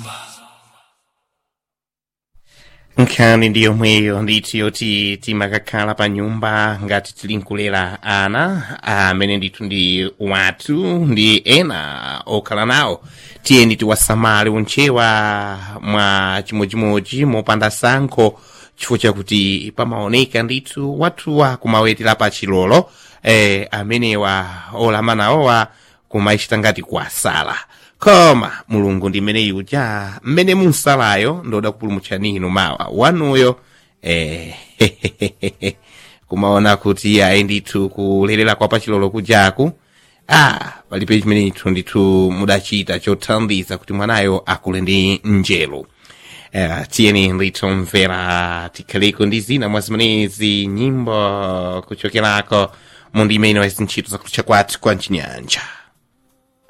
nkhani ndi yomweyo ndithu yoti timakakhala pa nyumba ngati tili nkulera ana amene ndithu ndi wathu ndi ena okhala nawo tiyeni tiwasamale untchewa mwa chimodzimodzi mopanda sankho chifukwa chakuti pamaoneka ndithu wathuwa kumawetera pa chilolo eh, amenewa olamanawowa kumaichita ngati kuwasala koma mulungu ndi mmene yuja mmene munsalayo ndoda kupulumutshani inu mawa wanuyo eh, kumaona kuti ayi ndithu kulerera kwa pachilolo kujaku ah palibe chimene ithu ndithu mudachita chothandiza kuti mwanayo akule ndi njelo Uh, tiyeni ndithu mvera tikhaleko ndi zina mwa zimenezi nyimbo kuchokerako mu ndime ino ya zintchito zakutcha kwathu kwa mchinyanja